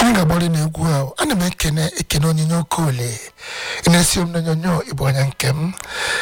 anyị ga-agbari n'egwu a ana m ekene ekene onyinye okolie ị na-esi m n'onyonyo ịbụ onye nke m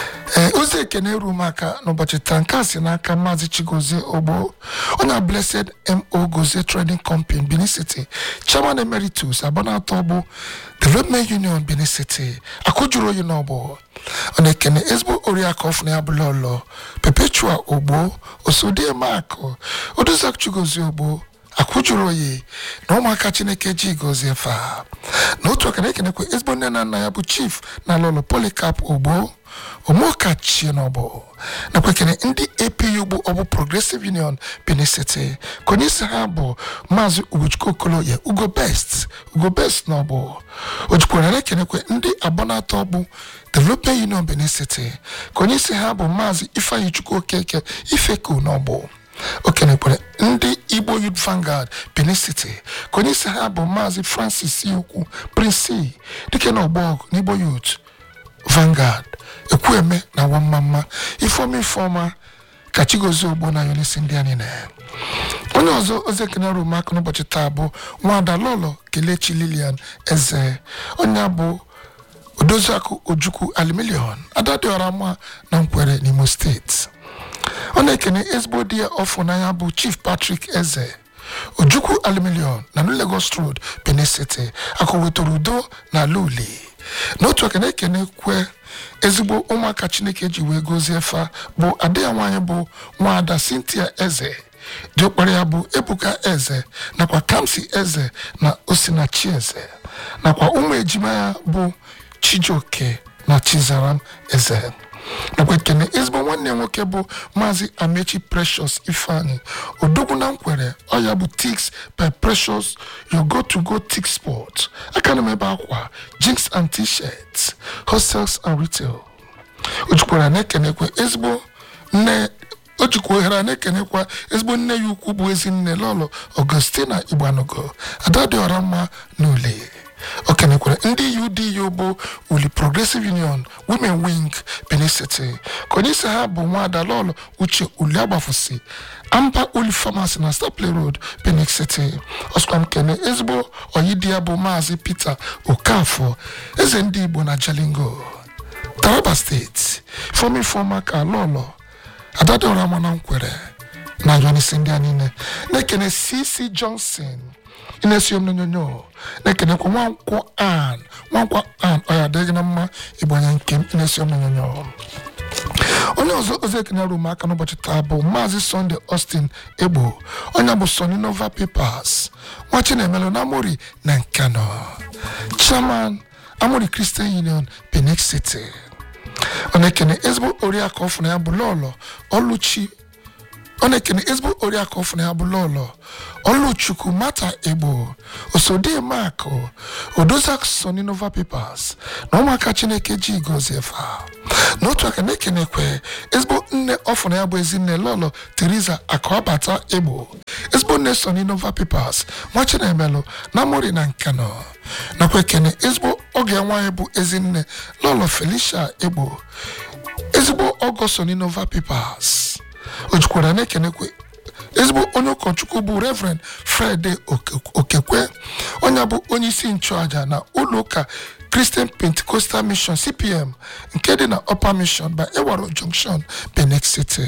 ee ozi ekene eru m aka n'ụbọchị taa nke a si n'aka maazị chigozie ogbo onye a blessed mo gozie trading company benin city chairman emeritus abanato bụ development union benin city akụjuru oyi n'ọgbọ ọ na-ekene ezigbo oriakụ ọfụna ya bụla ọlọ perpetua ogbo osodiemakụ odozak chigozie ogbo akwụjuru oyi na ụmụaka chineke ji gozie fa na otu aka na-ekenekwa ezigbo nne na nna ya bụ chief na lọlọ polikap ogbo omeọkachie n'ọbụ nakwa ekene ndị apu ugbo ọbụ progressive union benin city ka onye isi ha bụ maazị ugochukwu okoloye ugo best ugo best n'ọbụ o jikwara na-ekenekwe ndị abọnatọ bụ development union benin city ka onye isi ha bụ maazị ifeanyi chukwu okeke ifeku n'ọbụ o kenekwere ndị igbo youth vanguard benin city ka onye isi ha bụ maazị francis ukwu prince dike na ọgbọgụ n'igbo youth vanguard ekwueme na wammamma ifeoma ifeoma ka chigozie ogbo na yonisi ndị anyị na onye ọzọ ozi ekene rum aka n'ụbọchị taa bụ nwada lọlọ kelechi lilian eze onye bụ odoziakụ ojukwu alimilion adadịọra mma na nkwere n'imo steeti ọ na-ekene ezigbo di ya ọfụ n'anya bụ chief patrick eze ojukwu alimilion na new lagos road benin city akụ wetara udo na ala uli n'otu aka na-ekene kwe ezigbo ụmụaka chineke ji wee gozie fa bụ ada ya nwaanyị bụ nwaada cynthia eze diokpara ya bụ ebuka eze nakwa kamsi eze na osinachi eze nakwa ụmụ ejima ya bụ chijioke na chizaram eze nakwa ekene ezigbo nwanne ya nwoke bụ maazị amechi precious ifeanyi odogwu na nkwere ọya bụ tix by precious your go to go tix sport aka na m ebe akwa jinks and t-shirts hostels and retail o jikwara na-ekenekwe ezigbo nne o jikwa ohere na-ekenekwa ezigbo nne ya ukwu bụ ezinne lọlọ augustina igbanogo ada dị ọra mma n'ule o kenekwara ndị udu bụ uli progressive union women wing benin city ka onye isi ha bụ nwada lọlọ uche uli agbafusi amba uli pharmacy na stapley road benin city ọsụkwa m kene ezigbo oyidi ya bụ maazị peter okafọ eze ndị igbo na jalingo taraba steeti fọmi fọma ka lọlọ adadịọra mana nkwere na yonisi ndị a niile na-ekene cc johnson ị na-esi m n'onyonyo na-ekenekwa nwankwọ an nwankwọ an ọ ya adịghị na mma ịgbanye nke m ị na-esi m n'onyonyo onye ọzọ ozi ekene rum aka n'ụbọchị taa bụ maazị sunday austin egbo onye bụ sony nova papers nwa chinemelu na amori na nkano chairman amori christian union benin city ọ na-ekene ezigbo oriakụ ọfụ na ya bụ lọlọ ọlụchi ọ na-ekene ezigbo oriakụ ọfụ na ya bụ lọlọ ọlụchukwu mata egbo osodiemakụ odozak sony nova papers na ụmụaka chineke ji gozie fa n'otu aka na-ekenekwe ezigbo nne ọfụ na ya bụ ezinne lọlọ teresa akụabata egbo ezigbo nne sony nova papers nwa chinemelụ na mori na nkano nakwa ekene ezigbo oge nwaanyị bụ ezinne lọlọ felicia egbo ezigbo ọgọ sony nova papers o jikwara na-ekenekwe ezigbo onye ụkọchukwu bụ reverend friday okekwe onye bụ onye isi nchụaja na ụlọ ụka christian pentecostal mission cpm nke dị na upper mission by ewaro junction benin city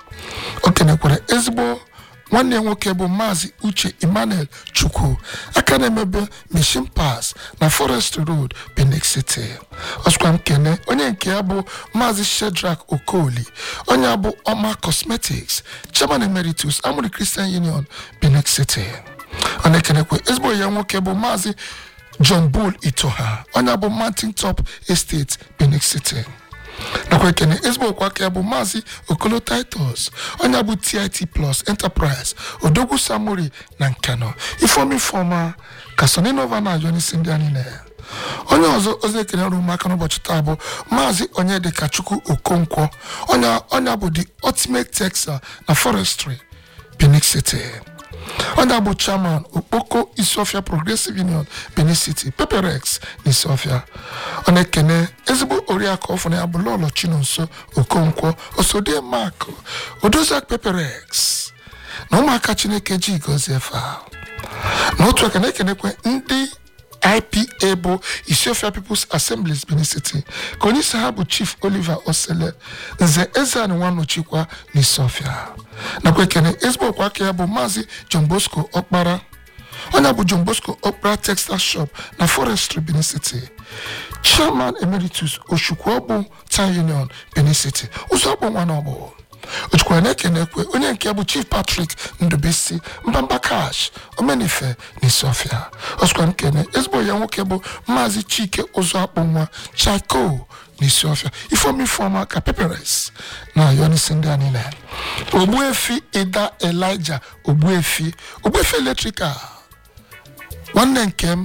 o kenekwara ezigbo nwanne nwoke bụ maazị uche emmanuel chukwu aka na-emebe mission pass na forest road benin city ọsụkwa m kene onye nke ya bụ maazị shedrak okoli onye bụ ọma cosmetics chairman emeritus amụrụ christian union benin city ọ na-ekenekwe ezigbo ya nwoke bụ maazị john bull itoha onye bụ mountain top estate benin city nakwa ekene ezigbo okwu aka ya bụ maazị okolo titus onye bụ tit plus enterprise odogwu samori na nkano ifeomi fọma ka soninova na ayonisi ndị anyị na onye ọzọ ozi ekene rụ maka n'ụbọchị taa bụ maazị onyedịka chukwu okonkwo onye bụ the ultimate texas na forestry benin city onye bụ chairman okpoko isiofia progressive union benin city peperex na isiofia ọ na-ekene ezigbo oriakụ ọfụna ya bụ lọlọ chinonso okonkwo osodie mak odoziak peperex na ụmụaka chineke ji gozie fa n'otu aka na-ekenekwe ndị ipa bụ isiofia peoples assemblies benin city ka onye isi ha bụ chief oliver osele nze ezeani nwanọchikwa n'isiofia nakwa ekene ezigbo ọkwa aka ya bụ maazị john bosco ọkpara onye bụ john bosco okpara textile shop na forestry benin city chairman emeritus oshukwu town union benin city ụzọ ọgbụ nwa na ọgbụ ojukwara na-ekenekwe onye nke bụ chief patrick ndubisi mbamba cash omenife na isiofia ọsụkwa nkene ezigbo ya nwoke bụ maazị chike ụzọ akpụ nwa chako na isiofia ifeomi ifeọma ka peperes na yonisi ndị a niile ogbuefi ida elija ogbuefi ogbuefi eletrikal nwanne nke m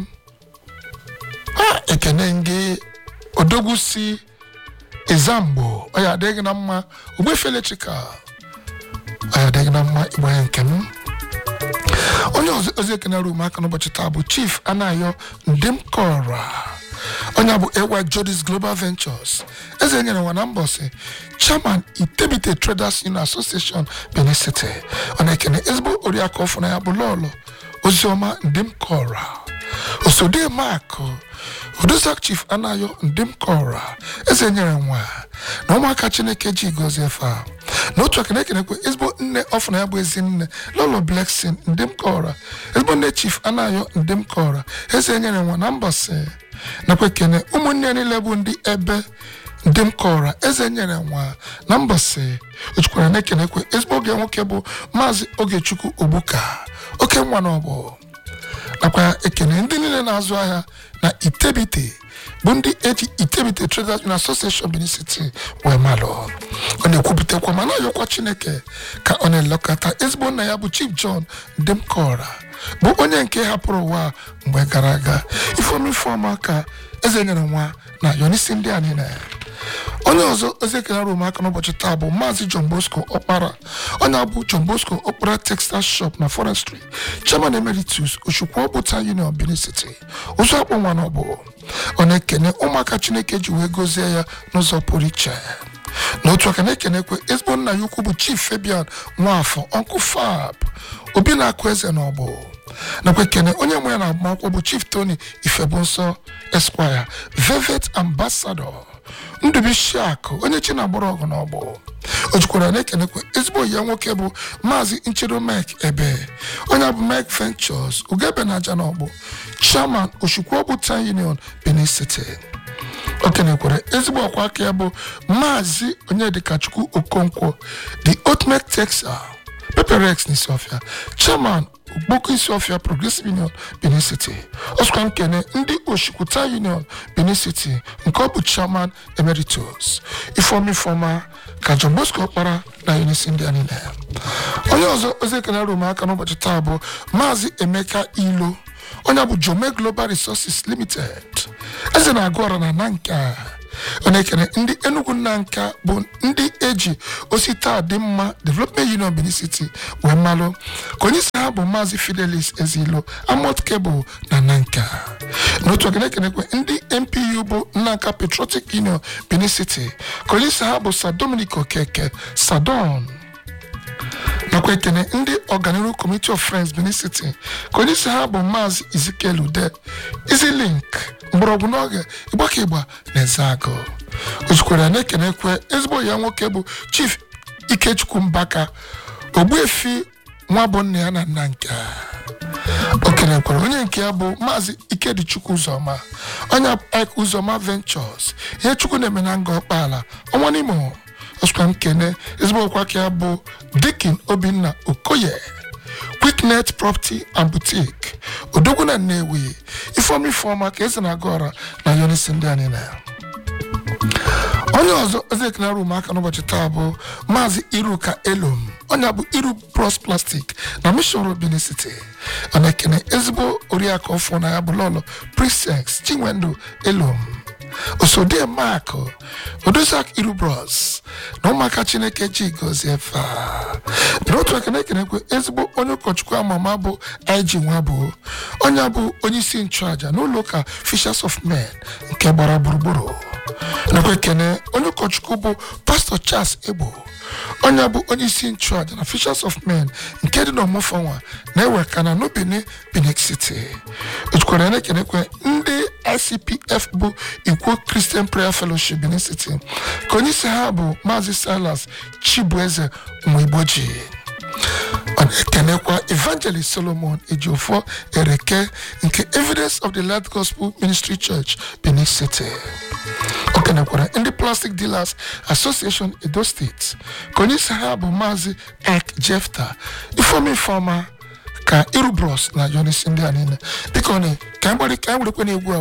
a ekene gị odogwu si ezamgbo ọ ya adịghị na mma ogbefe eletrikal ọ ya adịghị na mma igbo ya nke m onye ọzọ ozi ekene rum aka n'ụbọchị taa bụ chief anayo ndimkora onye bụ ewa jodis global ventures eze nyere nwa na mbọsị chairman itebite traders union association benin city ọ na-ekene ezigbo oriakụ ọfụ na ya bụ lọlọ oziọma ndimkora osode makụ odosak chief anayo ndimkora eze nyere nwa na ụmụaka chineke ji gozie efe a n'otu aka na-ekenekwe ezigbo nne ọfụna ya bụ ezi nne lolo bleksin ndimkora ezigbo nne chief anayo ndimkora eze nyere nwa na mbọsị nakwa ekene ụmụnne ya niile bụ ndị ebe ndị m kọrọ eze nyere nwa na mbọsị ojukwara na-ekenekwe ezigbo oge nwoke bụ maazị ogechukwu ogbuka oke nwa na ọbụ nakwa ekene ndị niile na-azụ ahịa na itebite bụ ndị eji itebite traders union association benin city wee malụ ọ na-ekwupụtakwa ma na-ayọkwa chineke ka ọ na-elekọta ezigbo nna ya bụ chief john ndemkora bụ onye nke hapụrụ ụwa mgbe gara aga ifeomi ifeọma ka eze nyere nwa na yonisi ndị a niile onye ọzọ ozi ekele rum aka n'ụbọchị taa bụ maazị john bosco ọkpara onye abụ john bosco ọkpara textile shop na forestry chairman emeritus oshukwu ọbụta union benin city ụzọ akpụ nwa na ọbụ ọ na-ekene ụmụaka chineke ji wee gozie ya n'ụzọ pụrụ iche n'otu aka na-ekenekwe ezigbo nna ya ukwu bụ chief fabian nwafọ ọnkụ fab obi na-akụ eze na ọbụ nakwa ekene onye nwe ya na agbamakwụkwọ bụ chief tony ifebunsọ esquire velvet ambassador ndubuisi akụ onye chi na-agbara ọgụ n'ọgbọ o jikwara na-ekenekwa ezigbo ya nwoke bụ maazị nchedo mike ebe onye bụ mike ventures ugebe na aja n'ọgbọ chairman oshukwu town union benin city o kenekwara ezigbo ọkwa aka ya bụ maazị onyedikachukwu okonkwo the ultimate texas peperex n'isiofia chairman okpoko isiofia progressive union benin city ọsụkwa nkene ndị oshikwuta union benin city nke ọ bụ chairman emeritus ifeoma ifeoma ka john bosco kpara na unisi ndị a niile onye ọzọ ozi ekene rum aka n'ụbọchị taa bụ maazị emeka ilo onye bụ jome global resources limited eze na-agụ ọra na nanka ọ na-ekene ndị enugu nna nka bụ ndị eji osita dị mma development union benin city wee malụ ka onye isi ha bụ maazị fidelis ezilo amot kebụl na nanka n'otu oge na-ekenekwe ndị mpu bụ nnanka patriotic union benin city ka onye isi ha bụ sa dominic okeke sadon nakwa ekene ndị ọganiru committee of friends benin city ka onye isi ha bụ maazị ezekiel ude izilink mgbọrọgwụ n'oge ịgbaka ịgba na eze agụ ojikwara na-ekenekwe ezigbo ya nwoke bụ chief ikechukwu mbaka ogbuefi nwa bụ nna ya na nna nke o kenekwara onye nke ya bụ maazị ikedichukwu ụzọma onye ik ụzọma ventures ihe chukwu na-eme na nga ọkpaala ọnwa n'imo ọsụkwa nkene ezigbo ọkwa ka ya bụ dikin obinna okoye quicknet property and boutique odogwu na nnewi ifeoma ifeoma ka eze na-aga ọra na yonisi ndị anyị na ya onye ọzọ ezekena rum aka n'ụbọchị taa bụ maazị iruka elom onye bụ iru bros plastic na mission benin city ọ na-ekene ezigbo oriakụ ọfụ na ya bụ lọlọ prisex chinwendu elom osode mak odosak iru bros na ụmụaka chineke ji gozie fa n'otu aka na-ekenekwe ezigbo onye ụkọchukwu amama bụ ig nwa bụ onye bụ onye isi nchụaja n'ụlọ ụka fishers of men nke gbara gburugburu nakwa ekene onye ụkọchukwu bụ pastọ charles egbo onye bụ onye isi nchụaja na Fishers of Men nke dị n'ọmụfọnwa na-ewe ka na n'Obini Benin City ojukwara na-ekenekwe ndị ICPF bụ Ikwo Christian Prayer Fellowship Benin City ka onye isi ha bụ Maazị Silas Chibueze Nwigboji ọ na-ekenekwa Evangelist Solomon Ejiofor Ereke nke Evidence of the Light Gospel Ministry Church Benin City o kenekwara ndị Plastic Dealers Association Edo State ka onye isi ha bụ Maazị Ek Jefta ifeoma ifeoma ka irubros na yonisi ndị a niile biko ka anyị gbarị ka anyị werekwe na egwu a